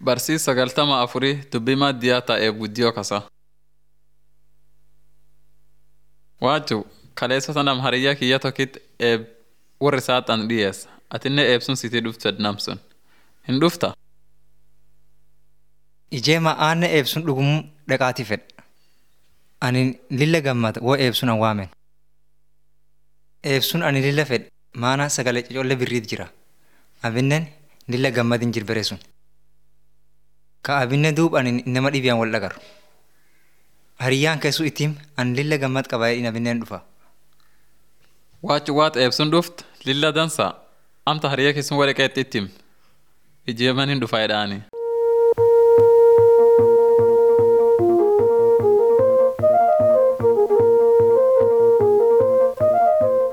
Barsiis sagaltama afurii dubbii maddiyaa ta'ee guddiyoo kasa. Waajju kaleessota nam hariyyaa kiyya tokkitti eeb warri saaxan dhiyeessa. Atinne eebsun sitii dhuftu namsun. Hin dhufta? Ijeema aanna eebsun dhugumuu dhaqaatii fedha. Ani lilla gammada woo eebsun an waamen. Eebsun ani lilla fedhe maana sagalee cocollee birriit jira. Abinnen lilla gammadin jirbere sun. Ka abinne duub ani nama dhibiyaan wal dhagaru. Hariyyaan keessu ittiin ani lilla gammad qabaayee abinneen dhufa. Waajju waat eebsun dhuft lilla dansa. Amta hariyyaa keessun warra qeexxittim. Ijeeman hin dhufa jedhaani.